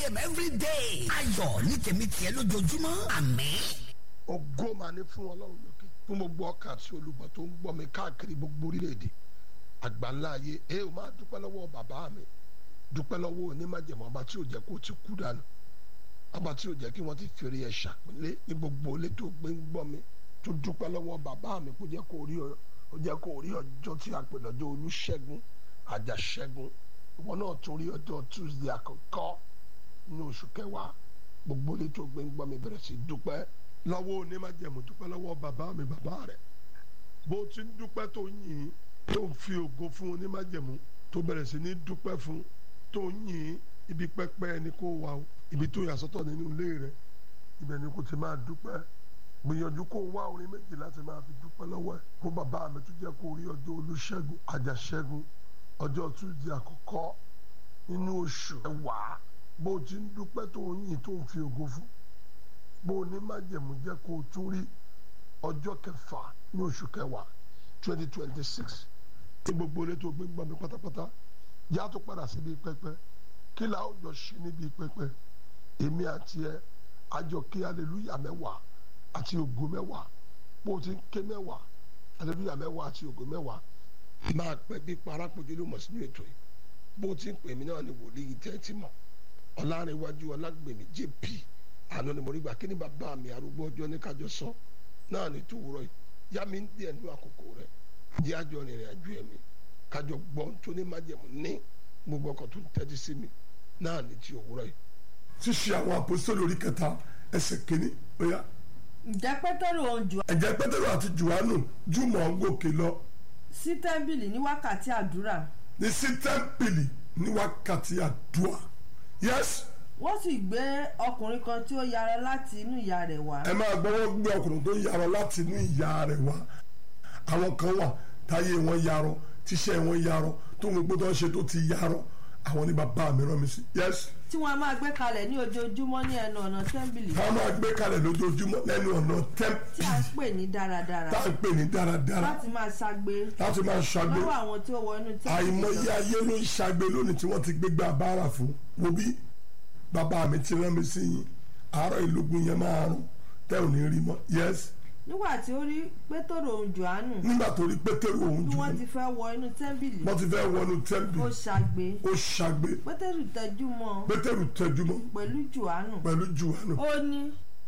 a.m. every day. ayọ̀ ní tèmi tiẹ̀ lójoojúmọ́ àmín. ògo máa ní fún ọlọ́run lókè fún gbogbo ọkàn àti olùgbọ́ tó ń gbọ́ mi káàkiri gbogbo orílẹ̀-èdè àgbáńlá ayé ẹ ò máa dúpẹ́ lọ́wọ́ bàbá mi dúpẹ́ lọ́wọ́ onímájẹ̀mọ́ ọba tí ò jẹ́ kó ti kú dànù ọba tí ò jẹ́ kí wọ́n ti fèrè ẹ̀ ṣàpélé ní gbogbo ilé tó gbé ń gbọ́ mi tó dúpẹ́ lọ́wọ́ bàbá mi kó jẹ́ kó rí ọ ó jẹ́ kó rí ọjọ́ tí a pè lọ́jọ́ olúṣẹ́gun àjàṣẹ́gun ìwọ náà tún rí ọjọ́ tuesday àkọ́kọ́ ní oṣù kẹwàá gbogbo ilé tó gbé ń gbọ́ mi bẹ̀rẹ̀ sí dúpẹ́ lọ́wọ́ onímájẹ̀mú dúpẹ́ lọ́wọ́ bàbá mi bàbá rẹ̀ bó ti ń dúpẹ́ tó yìn tó ń fi ògo fún onímájẹ̀mú tó bẹ̀rẹ̀ sí ní dúpẹ́ fún tó yìn ibi pẹ́pẹ́ ẹni kó wà o ibi tó yà sọ́tọ̀ nínú ilé rẹ̀ ibẹ̀ ni kò ti máa dúpẹ́ gbìyànjú kó wá orin méjì láti máa fi dúpẹ́ lọ́wọ́ ẹ̀ kó bàbá mi tún jẹ́ kó rí ọjọ́ olúṣẹ́gun àjàṣẹ́gun ọjọ́ túnjí àkọ́kọ́ nínú oṣù ẹ̀wàá bó ti ń dúpẹ́ tó ń yìn tó ń fi ògo fún bó ní májẹ̀mú jẹ́ kó o tún rí ọjọ́ kẹfà ní oṣù kẹwàá twenty twenty six ní gbogbo ilé tó gbé ń gbọ́ mi pátápátá yá tó padà síbi pẹpẹ kí la ó jọ ṣe níbi pẹpẹ èmi àti ẹ àjọ kí aleluya mẹ́wàá àti ògo mẹ́wàá bó o ti ń ké mẹ́wàá aleluya mẹ́wàá àti ògo mẹ́wàá máa pẹ́ bí parápojú ló mọ̀ sínú ètò yìí bó o ti ń pè mí náà ni wòlíì tẹ́tí mọ̀ ọ̀làrẹ̀wájú ọlágbèmí jp àná ni mo rí gbà kí ni bàbá mi arúgbó ọjọ́ ní kájọ sọ náà ní tòwúrọ̀ yìí yá mi ń díẹ̀ nínú àkókò rẹ̀ jẹ́ àjọ rìnrìn àjò ẹ̀mí kájọ gbọ́n tó ní májẹ̀mú ní gbogbo ọkọ̀ tó ń tẹ́tí sí mi náà ní ti òwúrọ̀ yìí. ṣíṣe àwọn àpòsílẹ̀ orí kẹta ẹsẹ̀ kínní ó yá. ǹjẹ́ pétérù òun jù ẹ̀jẹ̀ pétérù àti jùwánù jùmọ̀ ń gòkè lọ sí tẹ́ḿbìlì ní wákàtí àdúrà ní sí tẹ́ḿpìlì ní wákàtí àdúrà yẹ́sì wọ́n sì gbé ọkùnrin kan tí ó yára láti inú ìyá rẹ̀ wá ẹ máa gbọ́ wọ́n gbé ọkùnrin tó yarọ láti inú ìyá rẹ̀ wá àwọn kan wà táyé wọn yarọ tíṣẹ́ wọn yarọ tó ń gbogbo tó ń ṣe tó ti yarọ àwọn ní bàbá mi rán mi sí yẹ́sì tí wọ́n máa gbé kalẹ̀ ní ojoojúmọ́ ní ẹnu ọ̀nà tẹ́ḿbìlì wọ́n máa gbé kalẹ̀ lójoojúmọ́ lẹ́nu ọ̀nà tí a ń tẹ́ḿpìlì pè ní dáradára tá à ń pè ní dáradára láti máa ṣagbe láti máa ṣàgbé lọ́wọ́ àwọn tí ó wọ inú tẹ́ḿbìlì àìmọye lọ. ayé ló ń ṣàgbé lónìí tí wọ́n ti gbégbá bára fún wo bí bàbá mi ti rán mi sí yín àárọ̀ ìlógún yẹn máa rún tẹ́ ò ní rí mọ́ yẹ́sì nígbà tí ó rí pétérù òun jòhánù nígbà tó rí pétérù òun bí jù wọ́n ti fẹ́ wọ inú tẹ́ḿbìlì wọ́n ti fẹ́ wọnú ó tẹ́ḿpìlì ṣagbe ó ṣàgbé pétérù tẹjú mọ́ ọ pétérù tẹjúmọ́ pẹ̀lú jòhánù pẹ̀lú jùwánù ó ní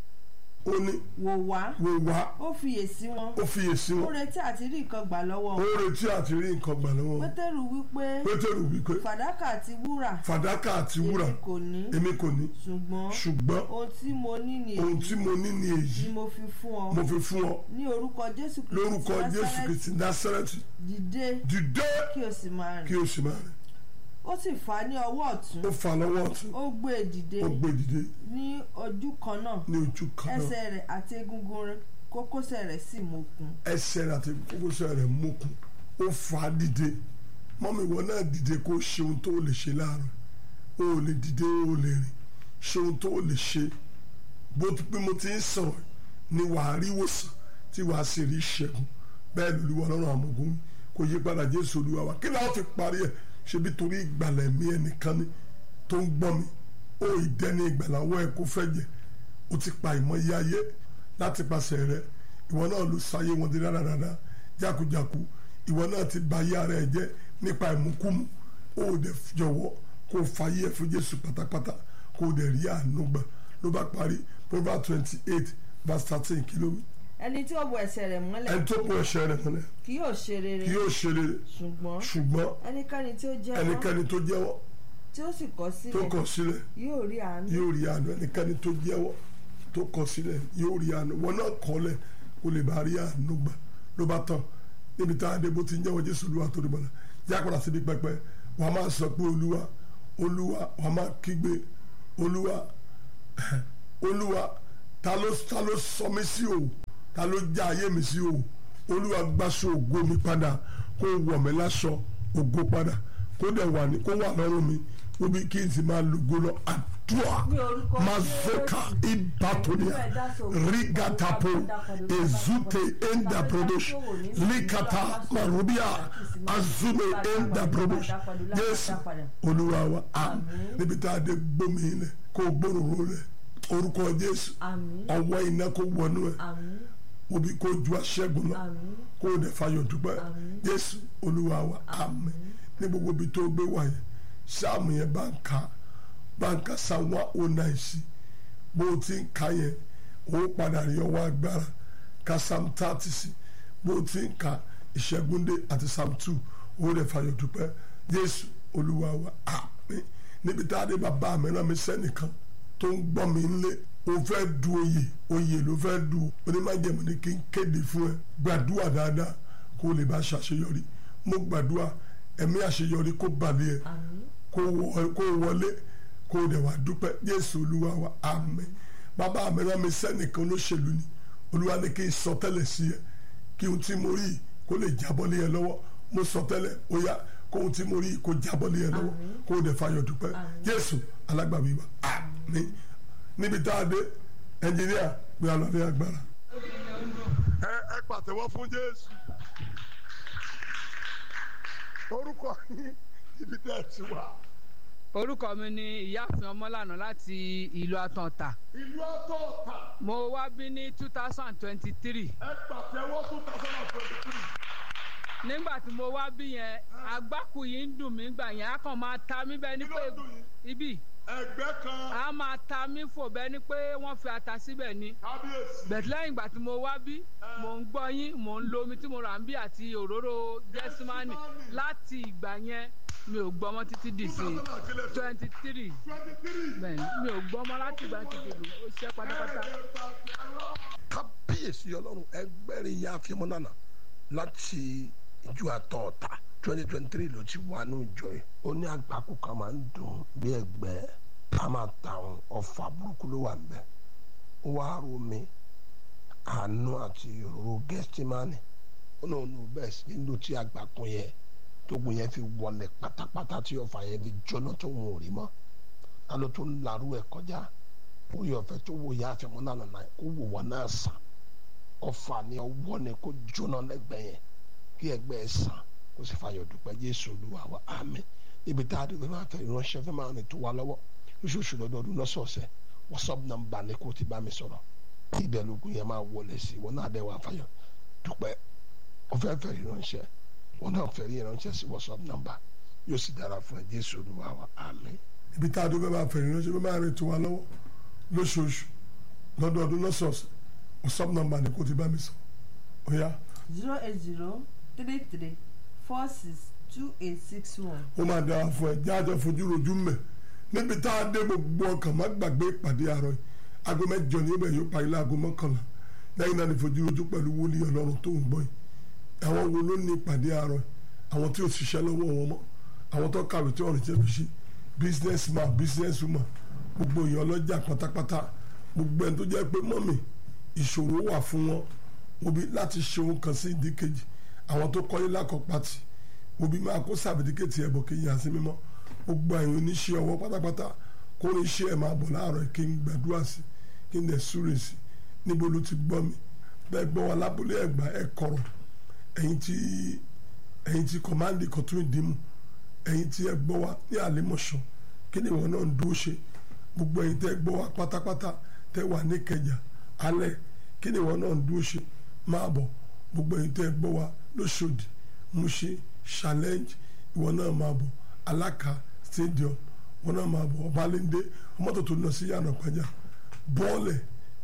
ó ní wò wá wò wá ó fiyèsí wọn ó fiyèsí ó wọn retí àti rí nǹkan gbà lọ́wọ́ ó wọn retí àti rí nǹkan gbà lọ́wọ́ wọn. pétérù wípé pétérù wípé fàdákà àti wúrà fàdákà àti wúrà èmi kò ní èmi kò ní ṣùgbọ́n ṣùgbọ́n ohun tí mo ní ni ohun èyí tí mo ní ni èyí ni mo fi fún ọ mo fi fún ọ ní orúkọ jésù kristi lórúkọ ti jésù Násárẹ́tì, kristi násárẹ́tì dìde dìde kí o sì máa kí rìn o sì máa rìn ó sì fà á ní ọwọ́ ọ̀tún ó fà lọ́wọ́ ọ̀tún ó gbé e dìde ó gbé dìde ní ojú kan náà ní ojú kan náà ẹsẹ̀ rẹ̀ àti egungun rẹ̀ kókósẹ̀ rẹ̀ sì mókun ẹsẹ̀ rẹ̀ àti kókósẹ̀ rẹ̀ mókun ó fà á dìde mọ́mí ìwọ náà dìde kó ṣe ohun tó lè ṣe láàárọ̀ o ò lè dìde o ò lè rìn ṣe ohun tó lè ṣe bó ti pé mo ti ń sọ̀rọ̀ ni wàá rí wòsàn tí wàá sì rí ìṣẹ́gun bẹ́ẹ̀ lóluwà lọ́rùn àmọ̀gún kò yí padà jésù olúwa wa kí láwọn fi parí ẹ̀ ṣebí torí ìgbàlẹ̀ mi ẹnìkan ni tó ń gbọ́ mi ó ìdẹ́ni ìgbàláwọ́ ẹ̀ kó fẹ́ jẹ ó ti pa ìmọ̀ye ayé láti pàṣẹ rẹ ìwọ náà ló sáyé wọn di dáradára jákujàku ìwọ náà ti ba ayé ara ẹ jẹ nípa ìmúkúmu ó dẹ̀ jọ̀wọ́ kó o fàyè ẹ̀ fún jésù pátápátá kó o dẹ̀ rí àánú gbà ló bá parí proverbs twenty eight verse thirteen kí ló wí. ẹni tí ó bo ẹsẹ̀ rẹ̀ mọ́lẹ̀ ẹni tó pọ̀ ẹ̀ṣẹ̀ rẹ̀ mọ́lẹ̀ kì yóò ṣe rere kí yóò ṣe rere ṣùgbọ́n ṣùgbọ́n ẹnikẹ́ni tí ó jẹ́wọ́ ẹnikẹ́ni tó jẹ́wọ́ tí ó sì kọ̀ tó sílẹ̀ kọ̀ sílẹ̀ yóò rí àánú yóò rí àánú ẹnikẹ́ni tó jẹ́wọ́ tó kọ̀ sílẹ̀ yóò rí àánú wọn náà kọ́lẹ̀ kó lè bá rí àánú gbà ló bá tán níbi tá a dé bó ti ń jẹ́wọ́ jésù olúwa tó rí bọ́lá jákòrò síbi pẹpẹ wà á máa sọ pé olúwa olúwa wà á máa kígbe olúwa olúwa ta ló ta ló sọ mí sí o ta ló já ayé mi sí o olúwa gbàsó ògo mi padà kó wọ̀ mí láṣọ ògo padà kó dẹ̀ wà ní kó wà lọ́rùn mi ó bí kí n sì máa lògo lọ àdúrà dua Ní orúkọ mazoka Jésù. ibatonia Ẹ̀mí ẹ̀dá sọ̀rọ̀. rigatapo ezute enda brodosh likata marubia azume enda brodosh jésù olúwa wa àmín níbi tá a dé gbómi ilẹ̀ kó gbóròrò rẹ̀ orúkọ jésù àmín ọwọ́ iná kó wọnú ẹ̀ àmín obi kó ju aṣẹ́gun lọ àmín kó o dẹ̀ fayọ̀ dúpẹ́ jésù olúwa wa àmín ní gbogbo ibi tó gbé wáyé sáàmù yẹn bá ń ka bá ń ka sáwọn ó náà sí bó o ti ń ka yẹn ó padà rí ọwọ́ agbára ka sam thirty sí bó o ti ń ka ìṣẹ́gúndé àti sam two ó dẹ̀ fayọ̀ dúpẹ́ jésù olúwa wa àmín níbi tá a dé bàbá mi rán mi sẹ́nìkan tó ń gbọ́ mi ńlé o fẹ́ du oyè oyè ló fẹ́ du onímọ̀jẹ̀mọ̀ ni kí n kéde fún ẹ gbàdúrà dáadáa kó o lè bá ṣàṣeyọrí mo gbàdúrà ẹ̀mí àṣeyọrí kó balẹ̀ ẹ àmín kó wọ- kó wọlé kó o dẹ̀ wá dúpẹ́ jésù olúwa wa àmín bàbá mi rán mi sẹ́nìkan olóṣèlú ni olúwa ní kí n sọ tẹ́lẹ̀ sí ẹ kí ohun tí mo rí yìí kó lè jábọ́ lé ẹ lọ́wọ́ mo sọ tẹ́lẹ̀ ó yá kó ohun tí mo rí yìí kó jábọ́ lé ẹ lọ́wọ́ kó o dẹ̀ fayọ̀ dúpẹ́ jésù alágbàwí wa àmín níbi tá a dé ẹnjìníà gbé alọ́lé agbára. ẹ ẹ pàtẹ́wọ́ fún jésù orúkọ yín ibi tẹ́ ẹ ti wà. orúkọ mi ni ìyáàfin ọmọlànà láti ìlú àtàntà ìlú ọ̀tọ̀ọ̀tà mo wá bí ní two thousand twenty three ẹ pàtẹ́wọ́ two thousand and twenty three. nígbà tí mo wá bí yẹn agbákù yìí ń dùn mí gbà yẹn á kàn máa ta mí bẹ́ẹ̀ ni Kí ló pé ń dùn yín? ibi ẹgbẹ́ kan á máa ta mí fò bẹ́ẹ̀ ni pé wọ́n fi ata síbẹ̀ ni kábíyèsí. bẹ̀tẹ̀ lẹ́yìn ìgbà tí mo wá bí mò ń gbọ́ yín mò ń lo omi tí mo rà ń bí àti òróró gẹ́símánì Gẹ́símánì. láti ìgbà yẹn mi ò gbọ́ mọ́ títí dì sí twenty three twenty three. bẹ́ẹ̀ ni mi ò gbọ́ mọ́ láti ìgbà tí kìlú ó ṣe pátápátá. kábíyèsí ọlọ́run ẹgbẹ́rin ya fíìmù nànà láti ìjọ àtọ̀ọ̀tà twenty twenty three ló ti wà ní ìjọ yìí ó ní àgbákò kan máa ń dùn bí ẹgbẹ́ a máa ta àwọn ọ̀fà burúkú ló wà níbẹ̀ ó wá rò mí àánú àti òróró gẹ́sítímánì ó náà nù bẹ́ẹ̀ sí nílò tí àgbákò yẹn tógun yẹn fi wọlé pátápátá tí ọ̀fà yẹn fi jóná tó wọn ò rí mọ́ ta ló tó ń larú ẹ̀ kọjá oyè ọ̀fẹ́ tó wò yá àfẹ́mọ́ náà nàná kó wò wọ́n náà sàn ọ̀fà ni ọwọ́ ni kó jóná lẹ́gbẹ̀ẹ́ yẹn kí ẹgbẹ́ ẹ sàn kó sì fàyọ̀ dùpẹ́ jésù olúwa wa àmín ibi tá a dé fẹ́ máa fẹ́ ìránṣẹ́ fẹ́ máa rìn tó wa lọ́wọ́ lóṣooṣù lọ́dọọdún lọ́sọ̀ọ̀sẹ̀ wọ́sọ̀p nọ́mbà ni kó ti bá mi sọ̀rọ̀ tí ìbẹ̀lógún yẹn máa wọlé sí wọn náà dẹ̀ wá fàyọ̀ dùpẹ́ ọ̀fẹ́ fẹ́ ìránṣẹ́ wọn náà fẹ́ ìránṣẹ́ sí wọ́sọ̀p nọ́mbà yóò sì dára fún ẹ jésù olúwa wa àmín. ibi tá a dé fẹ́ máa fẹ́ ìránṣẹ́ fẹ́ máa rìn tó wa lọ́wọ́ lóṣooṣù lọ́dọọdún lọ́sọ̀ọ̀sẹ̀ wọ́sọ̀p nọ́mbà ni kó ti bá mi sọ ó yá zero eight zero three three four six two eight six one. ó máa dára fún ẹ jáde fojú rojú mẹ níbi tá a dé gbogbo ọkàn má gbàgbé ìpàdé àárọ̀ yìí aago mẹ́jọ ní ibẹ̀ yóò parí láago mọ́kànlá lẹ́yìn náà ní fojú rojú pẹ̀lú wòlíì Ọlọ́run tó ń gbọ́ yìí àwọn wo ló ní ìpàdé àárọ̀ yìí àwọn tí ò ṣiṣẹ́ lọ́wọ́ wọn mọ́ àwọn tó kàwé tí wọ́n rìn jẹ́ fi ṣe business man business woman gbogbo èèyàn ọlọ́jà pátápátá gbogbo ẹni tó jẹ́ pé mọ́mì ìṣòro wà fún wọn òbí láti ṣe ohun kan sí ìdíkejì àwọn tó kọ́lé lákọ̀pátì òbí máa kó sàbẹ̀díkẹ̀tì ẹ̀bọ̀ kí n yà sí mímọ́ gbogbo àyàn oníṣẹ́ ọwọ́ pátápátá kó ní iṣẹ́ ẹ̀ máa bọ̀ láàárọ̀ kí n gbàdúrà sí kí n dẹ̀ súre sí níbo ló ti gbọ́ mi bẹ́ẹ̀ gbọ́ wa lábúlé ẹ̀gbá ẹ̀ kọ̀rọ̀ ẹ̀yin tí ẹ̀yin tí kọ̀mándì kọ̀tún ìdímù ẹ̀yin tí ẹ gbọ́ wa ní àlẹ́mọ̀ṣọ́ kí ni ìwọ náà ń dúró ṣe gbogbo ẹ̀yin tẹ́ gbọ́ wa pátápátá tẹ́ wà ní kẹjà alẹ́ kí ni ìwọ náà ń dúró ṣe máa bọ̀ gbogbo ẹ̀yin tẹ́ gbọ́ wa lóṣòdì Mushin challenge ìwọ náà máa bọ̀ alaka stadium ìwọ náà máa bọ̀ ọbalẹ́ndé ọmọtò tó lọ sí yànnà pàjá bọ́ọ̀lẹ̀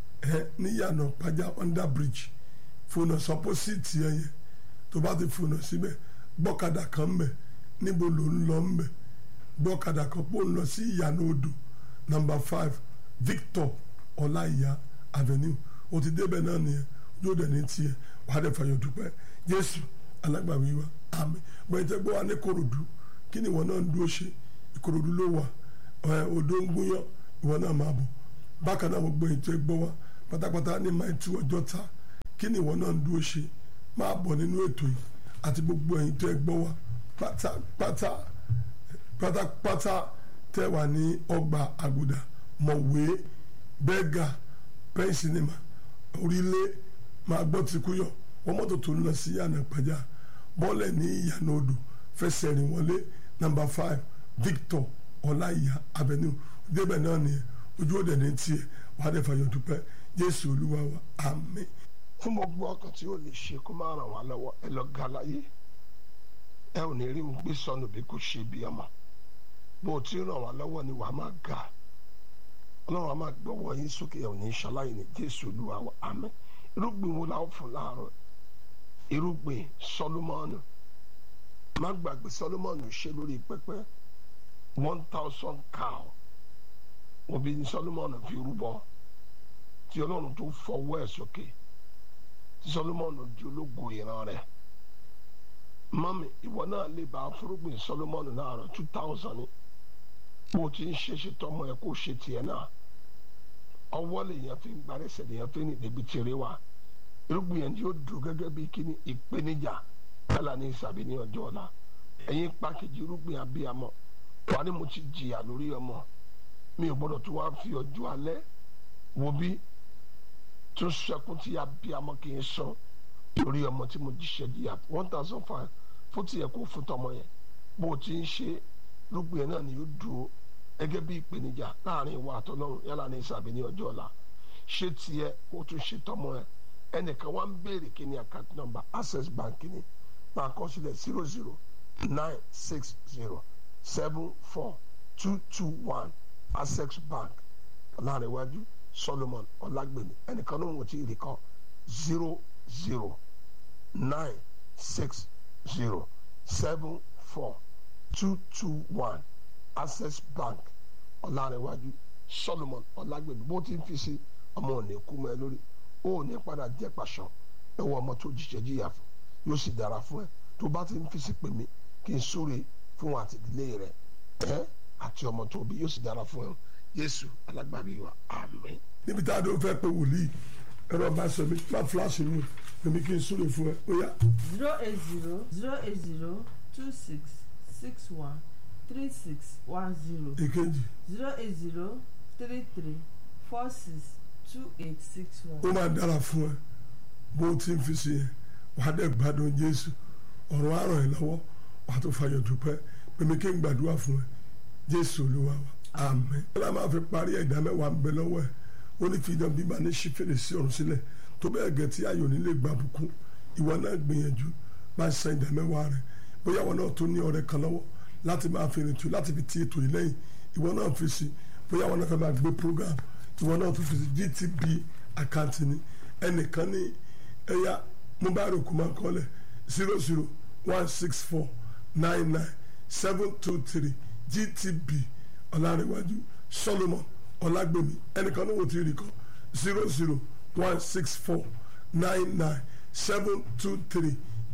ẹ ní yànnà pàjá under bridge fònà sọpọ́sìtì ẹ yẹn tó bá ti fònà síbẹ̀ gbọ́kadà kan mbẹ̀ níbo ló ń lọ mbẹ̀ gbọ́kadà kan pò ń lọ sí ìyànà odò number five Victor ọláìyá avenue o ti débẹ̀ náà nìyẹn yóò dẹ̀ ní tiẹ̀ wàá dẹ̀ fàyọ̀ dúpẹ́ Jésù alágbàwí wa àmín bẹ́ẹ̀ tẹ́ gbọ́ wa ní korodu kí ni ìwọ náà ń dúró ṣe ìkorodu ló wà ẹ̀ odò ń gúnyán ìwọ náà máa bọ̀ bákan náà gbogbo èyí tẹ́ gbọ́ wa pátápátá ní máa tú ọjọ́ ta kí ni ìwọ náà ń dúró ṣe máa bọ̀ nínú ètò yìí àti gbogbo èyí tẹ́ gbọ́ wa pátápátá pátápátá tẹ́ wà ní ọgbà àgùdà mọ̀wé bẹ́gà pen cinema orílẹ̀ máa gbọ́ ti kú yọ wọ́n mọ́tò tó ń lọ sí yànnà pàjá bọ́ọ̀lẹ̀ ní ìyànà odò fẹsẹ̀ rìn wọlé nàmbà five Victor ọláìyá avenue débẹ̀ náà nìyẹn ojú òde ní tiẹ̀ wàá dẹ̀ fàyọ̀ dúpẹ́ Jésù Olúwa wa àmín. fún gbogbo ọkàn tí ó lè ṣe kó máa ràn wá lọ́wọ́ ẹ lọ ga láyé ẹ ò ní rí mi gbé sọnù bí kò ṣe bí ọmọ bó o ti ràn wá lọ́wọ́ ni wàá máa ga ọlọ́run á máa gbọ́wọ́ yín sókè ẹ ò ní ṣaláyé ní jésù olúwa wa àmín irúgbìn wo la ó fún láàárọ̀ irúgbìn sọlọ́mọ́nù má gbàgbé sọlọ́mọ́nù ṣe lórí pẹpẹ one thousand cow òbí ní sọlọ́mọ́nù fi rúbọ tí ọlọ́run tó fọwọ́ ẹ̀ sókè tí sọlọ́mọ́nù di ológo ìran rẹ̀ mọ́mí ìwọ náà lè bá fúrúgbìn sọlọ́mọ́nù náà rẹ̀ two thousand ní bó o ti ń ṣe ṣe tọmọ ẹ kó o ṣe tiẹ̀ náà ọwọ́ lèèyàn fi ń gbarẹ́sẹ̀ lèèyàn fi ń rìn débi tèrè wa irúgbìn yẹn yóò dùn gẹ́gẹ́ bí kíní ìpèníjà yálà ní ìsàbí ní ọjọ́ ọ̀la ẹ̀yin pàkejì irúgbìn abiyamọ wà ní mo ti jìyà lórí ọmọ mi ò gbọ́dọ̀ tó wá fi ọjọ́ alẹ́ wo bí tó sẹkún tí abiyamọ kì í sọ lórí ọmọ tí mo jíṣẹ́ jìyà one thousand five fún tiẹ̀ kó fún tọmọ yẹn bó o ti ń ṣe irúgbìn yẹn náà ni yóò dúró gẹ́gẹ́ bí ìpèníjà láàrin ìwà àtọ́lọ́run yálà ní ìsàbí ní ọjọ́ ọ̀la ṣé tiẹ̀ kó tún ṣe tọmọ ẹ ẹnìkan wá ń béèrè kí ni account number access bank ni máa kọ sílẹ̀ zero zero nine six zero seven four two two one access bank ọ̀làrẹ̀wájú solomon ọ̀làgbèmí ẹnìkan ló ń wò tí ì rí kọ́ zero zero nine six zero seven four two two one access bank ọ̀làrẹ̀wájú solomon ọ̀làgbèmí bó ti ń fi sí ọmọ òní kú mọ́ ẹ lórí ó ní padà jẹ́ pàṣọ ẹwọ́ ọmọ tó jíjẹ jíyà fún yóò sì dára fún ẹ tó bá ti ń fi sí pè mí kí n súre fún àtìdílé rẹ ẹ àti ọmọ tó bí yóò sì dára fún ẹ Jésù alágbàbí wa àmín. níbi tá a dó fẹ́ pé wòlíì ẹ̀rọ bá sọ mi má fúláṣí mi èmi kí n súre fún ẹ ó yá. zero eight zero zero eight zero two six six one three six one zero èkejì zero eight zero three three four six two eight six ó one. máa dára fún ẹ bó o ti ń fi sí yẹn wàá dẹ̀ gbádùn Jésù ọ̀rọ̀ á ràn ẹ́ lọ́wọ́ wàá tó fayọ̀ dúpẹ́ pèmí kí n gbàdúrà fún ẹ Jésù Olúwa wa àmín. ọlá máa fi parí ẹ̀dá mẹ́wàá ń bẹ lọ́wọ́ ẹ̀ ó ní fi idán bíbá ní ṣí fèrèsé ọ̀run sílẹ̀ tó bẹ́ẹ̀ gẹ̀ tí ayọ̀ nílé gbà bùkún ìwọ náà gbìyànjú máa san ìdá mẹ́wàá rẹ̀ bóyá ìwọ náà tó ní ọ̀rẹ́ kan lọ́wọ́ láti máa fi rìntù láti fi ti ètò yìí lẹ́yìn ìwọ náà fi sí bóyá ìwọ náà fẹ́ máa gbé program ìwọ náà tó fi sí GTB àkáǹtì ni ẹnìkan ní ẹ̀yà mobile kò máa kọ́lẹ̀ zero zero one six four nine nine seven two three GTB ọ̀làrẹ̀wájú Solomon ọ̀làgbèmí ẹnìkan náà wò tí ì rí kọ́ zero zero one six four nine nine seven two three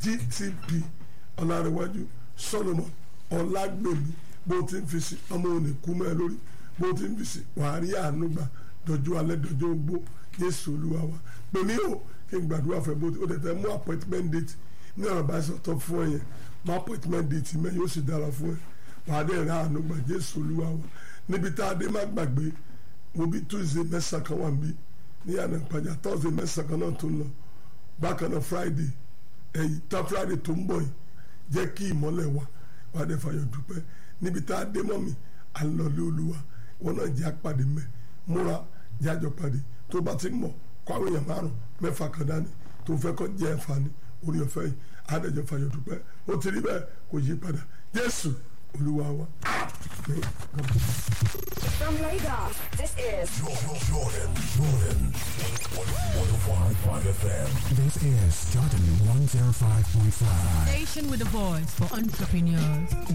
GTB ọ̀làrẹ̀wájú Solomon ọ̀làgbèmí bó ti ń fi sí ọmọ òní kú mọ́ ẹ lórí bó ti ń fi sí wàá rí àánú gbà dọjọ́ alẹ́ dọjọ́ ogbó Jésù Olúwa wa pèmí o kí n gbàdúrà fẹ́ bó o tẹ̀ fẹ́ mú appointment date ní ọ̀rọ̀ bá sọ tọ́ fún ẹ yẹn mú appointment date mẹ́ yóò sì dára fún ẹ wàá dẹ̀ ra àánú gbà Jésù Olúwa wa níbi tá a dé má gbàgbé wo bí Tuesday mẹ́sàn-án kan wà níbí ní àná ìpàjà Thursday mẹ́sàn-án kan náà tó ń lọ bákan náà Friday ẹ̀yìn tá Friday tó ń bọ̀ yìí jẹ́ kí ìmọ́lẹ̀ wà wàá dẹ̀ fàyọ̀ dúpẹ́ níbi tá a dé mọ́ mi à ń lọ lé Olúwa wọn náà jẹ́ àpàdé mẹ́ múra jẹ́ àjọ pàdé tó bá ti mọ̀ kó àwọn èèyàn márùn mẹ́fà kan dání tó fẹ́ kọ́ jẹ́ ẹ̀fà ní orí ọ̀fẹ́ yìí àdẹ̀jọ́ fàyọ̀ dúpẹ́ ó ti rí bẹ́ẹ̀ kò yí padà Jésù Olúwa wa. Àmín. From Lagos, this is Jordan, Jordan, Jordan. 105.5 FM. This is Jordan 105.5. Station with a voice for entrepreneurs.